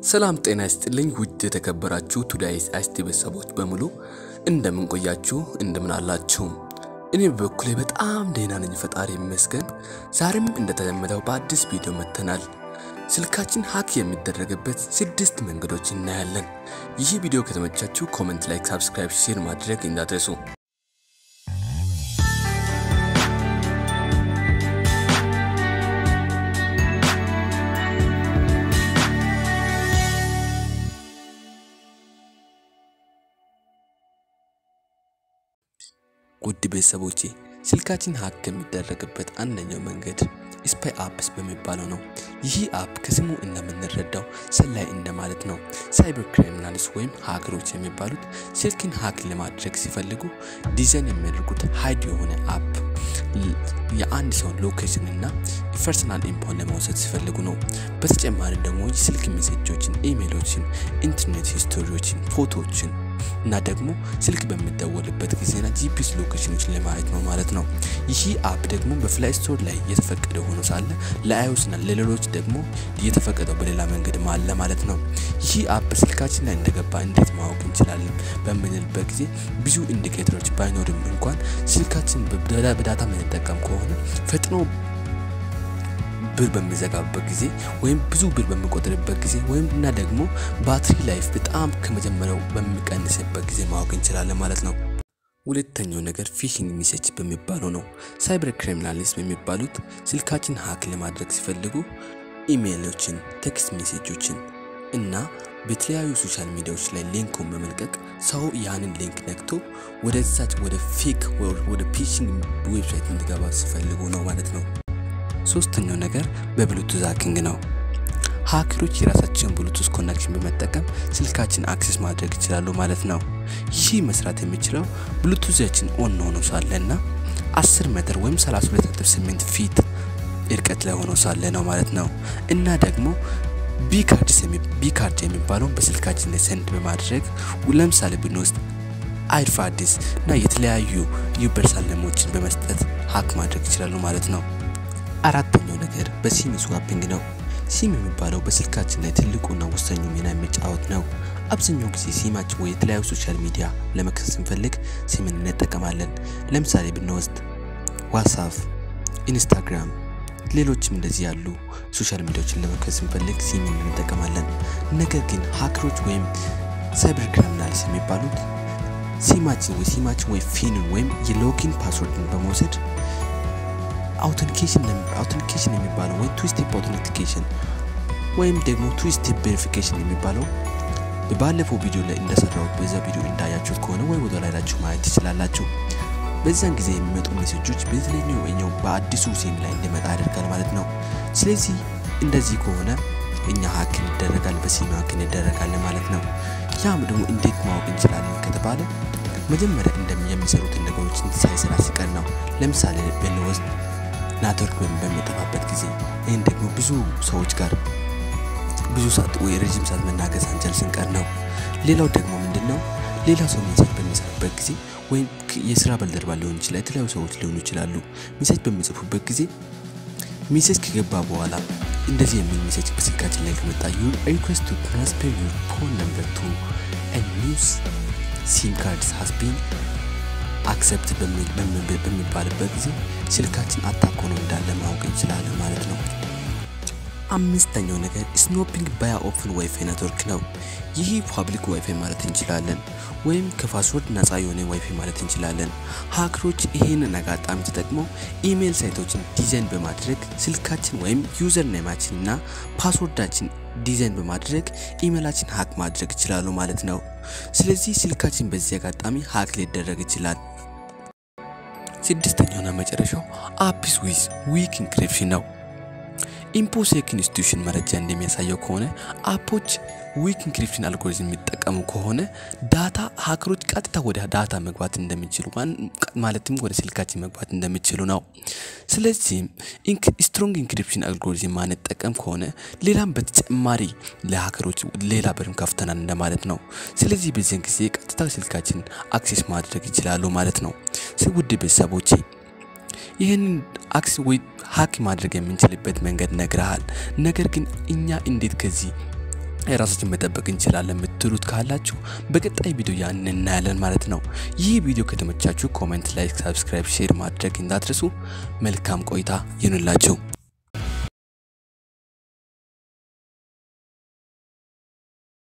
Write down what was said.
ሰላም ጤና ይስጥልኝ ውድ የተከበራችሁ ቱዳይስ አይስቲ ቤተሰቦች በሙሉ እንደምን ቆያችሁ? እንደምን አላችሁ? እኔ በበኩሌ በጣም ደህና ነኝ፣ ፈጣሪ ይመስገን። ዛሬም እንደተለመደው በአዲስ ቪዲዮ መጥተናል። ስልካችን ሀክ የሚደረግበት ስድስት መንገዶች እናያለን። ይህ ቪዲዮ ከተመቻችሁ ኮመንት፣ ላይክ፣ ሳብስክራይብ፣ ሼር ማድረግ እንዳትረሱ። ውድ ቤተሰቦቼ ስልካችን ሀክ የሚደረግበት አንደኛው መንገድ ስፓይ አፕስ በሚባለው ነው። ይህ አፕ ከስሙ እንደምንረዳው ሰላይ እንደማለት ነው። ሳይበር ክሪሚናልስ ወይም ሀገሮች የሚባሉት ስልክን ሀክ ለማድረግ ሲፈልጉ ዲዛይን የሚያደርጉት ሀይድ የሆነ አፕ የአንድ ሰውን ሎኬሽን እና ፐርሰናል ኢንፎን ለመውሰድ ሲፈልጉ ነው። በተጨማሪ ደግሞ የስልክ ሜሴጆችን፣ ኢሜይሎችን፣ ኢንተርኔት ሂስቶሪዎችን፣ ፎቶዎችን እና ደግሞ ስልክ በሚደወልበት ጊዜና ጂፒኤስ ሎኬሽኖችን ለማየት ነው ማለት ነው። ይህ አፕ ደግሞ በፍላይ ስቶር ላይ የተፈቀደ ሆኖ ሳለ ለአይኦስና ለሌሎች ደግሞ የተፈቀደው በሌላ መንገድ አለ ማለት ነው። ይህ አፕ ስልካችን ላይ እንደገባ እንዴት ማወቅ እንችላለን በምንልበት ጊዜ ብዙ ኢንዲኬተሮች ባይኖርም እንኳን ስልካችን በዳታ የምንጠቀም ከሆነ ፈጥኖ ብር በሚዘጋበት ጊዜ ወይም ብዙ ብር በሚቆጥርበት ጊዜ ወይም እና ደግሞ ባትሪ ላይፍ በጣም ከመጀመሪያው በሚቀንስበት ጊዜ ማወቅ እንችላለን ማለት ነው። ሁለተኛው ነገር ፊሽንግ ሜሴጅ በሚባለው ነው። ሳይበር ክሪሚናልስ የሚባሉት ስልካችን ሀክ ለማድረግ ሲፈልጉ ኢሜይሎችን፣ ቴክስት ሜሴጆችን እና በተለያዩ ሶሻል ሚዲያዎች ላይ ሊንኩን በመልቀቅ ሰው ያንን ሊንክ ነክቶ ወደዛች ወደ ፌክ ወደ ፊሽንግ ዌብሳይት እንዲገባ ሲፈልጉ ነው ማለት ነው። ሶስተኛው ነገር በብሉቱዝ ሃኪንግ ነው። ሀከሮች የራሳቸውን ብሉቱዝ ኮኔክሽን በመጠቀም ስልካችን አክሰስ ማድረግ ይችላሉ ማለት ነው። ይህ መስራት የሚችለው ብሉቱዛችን ኦን ሆኖ ሳለ እና 10 ሜትር ወይም 32.8 ፊት እርቀት ላይ ሆኖ ሳለ ነው ማለት ነው እና ደግሞ ቢካርድ የሚባለውን በስልካችን ላይ ሰንድ በማድረግ ለምሳሌ ብንወስድ አይርፋዲስ እና የተለያዩ ዩበር ሳለሞችን በመስጠት ሀክ ማድረግ ይችላሉ ማለት ነው። አራተኛው ነገር በሲም ስዋፒንግ ነው። ሲም የሚባለው በስልካችን ላይ ትልቁና ወሳኙ ሚና የሚጫወት ነው። አብዛኛው ጊዜ ሲማችን ወይ የተለያዩ ሶሻል ሚዲያ ለመክሰስ ስንፈልግ ሲምን እንጠቀማለን። ለምሳሌ ብንወስድ ዋትሳፕ፣ ኢንስታግራም፣ ሌሎችም እንደዚህ ያሉ ሶሻል ሚዲያዎችን ለመክሰስ ስንፈልግ ሲምን እንጠቀማለን። ነገር ግን ሀከሮች ወይም ሳይበር ክሪሚናልስ የሚባሉት ሲማችን ወይ ሲማችን ወይ ፊንን ወይም የሎጊን ፓስወርድን በመውሰድ አውተንቲኬሽን አውተንቲኬሽን የሚባለው ወይ ቱ ስቴፕ አውተንቲኬሽን ወይም ደግሞ ቱ ስቴፕ ቬሪፊኬሽን የሚባለው ባለፈው ቪዲዮ ላይ እንደሰራሁት በዛ ቪዲዮ እንዳያችሁት ከሆነ ወይ ወደ ላይ ላችሁ ማየት ትችላላችሁ። በዛን ጊዜ የሚመጡ ሜሴጆች በተለኛው በአዲሱ ሲም ላይ እንዲመጣ ያደርጋል ማለት ነው። ስለዚህ እንደዚህ ከሆነ እኛ ሀክ ይደረጋል፣ በሲም ሀክ ይደረጋል ማለት ነው። ያም ደግሞ እንዴት ማወቅ እንችላለን ከተባለ መጀመሪያ የሚሰሩትን ነገሮችን ሳይሰራ ሲቀር ነው። ለምሳሌ ብንወስድ ኔትወርክ በሚጠፋበት ጊዜ ይህን ደግሞ ብዙ ሰዎች ጋር ብዙ ሰዓት ወይ ረዥም ሰዓት መናገር ሳንችል ስንቀር ነው። ሌላው ደግሞ ምንድን ነው? ሌላ ሰው ሜሴጅ በሚጽፍበት ጊዜ ወይም የስራ ባልደረባ ሊሆን ይችላል፣ የተለያዩ ሰዎች ሊሆኑ ይችላሉ። ሜሴጅ በሚጽፉበት ጊዜ ሜሴጅ ከገባ በኋላ እንደዚህ የሚል ሜሴጅ በስልካችን ላይ ከመጣ ዩር ሪኩዌስት ቱ ትራንስፈር ዩር ፎን ነምበር ቱ ኒውስ ሲም ካርድስ ሃዝ ቢን አክሰፕት በሚባልበት ጊዜ ስልካችን አታክ ሆኖ እንዳለ ማወቅ እንችላለን ማለት ነው። አምስተኛው ነገር ስኖፒንግ ባያ ኦፕን ዋይፋይ ኔትወርክ ነው። ይህ ፓብሊክ ዋይፋይ ማለት እንችላለን፣ ወይም ከፓስወርድ ነፃ የሆነ ዋይፋይ ማለት እንችላለን። ሀከሮች ይህንን አጋጣሚ ተጠቅመው ኢሜይል ሳይቶችን ዲዛይን በማድረግ ስልካችን ወይም ዩዘር ኔማችን እና ፓስወርዳችን ዲዛይን በማድረግ ኢሜይላችን ሀክ ማድረግ ይችላሉ ማለት ነው። ስለዚህ ስልካችን በዚህ አጋጣሚ ሀክ ሊደረግ ይችላል። ስድስተኛውና መጨረሻው አፕስ ዊዝ ዊክ ኢንክሪፕሽን ነው። ኢንፎሴክ ኢንስቲትዩሽን መረጃ እንደሚያሳየው ከሆነ አፖች ዊክ ኢንክሪፕሽን አልጎሪዝም የሚጠቀሙ ከሆነ ዳታ ሀከሮች ቀጥታ ወደ ዳታ መግባት እንደሚችሉ ማለትም ወደ ስልካችን መግባት እንደሚችሉ ነው። ስለዚህም ስትሮንግ ኢንክሪፕሽን አልጎሪዝም ማንጠቀም ከሆነ ሌላም በተጨማሪ ለሀከሮች ሌላ በርም ከፍተናል እንደማለት ነው። ስለዚህ በዚያን ጊዜ ቀጥታ ስልካችን አክሴስ ማድረግ ይችላሉ ማለት ነው። ውድ ቤተሰቦቼ ይህንን አክስ ወይ ሀክ ማድረግ የምንችልበት መንገድ ነግረሃል። ነገር ግን እኛ እንዴት ከዚህ የራሳችን መጠበቅ እንችላለን የምትሉት ካላችሁ በቀጣይ ቪዲዮ ያን እናያለን ማለት ነው። ይህ ቪዲዮ ከተመቻችሁ ኮሜንት፣ ላይክ፣ ሳብስክራይብ፣ ሼር ማድረግ እንዳትረሱ። መልካም ቆይታ ይሁንላችሁ።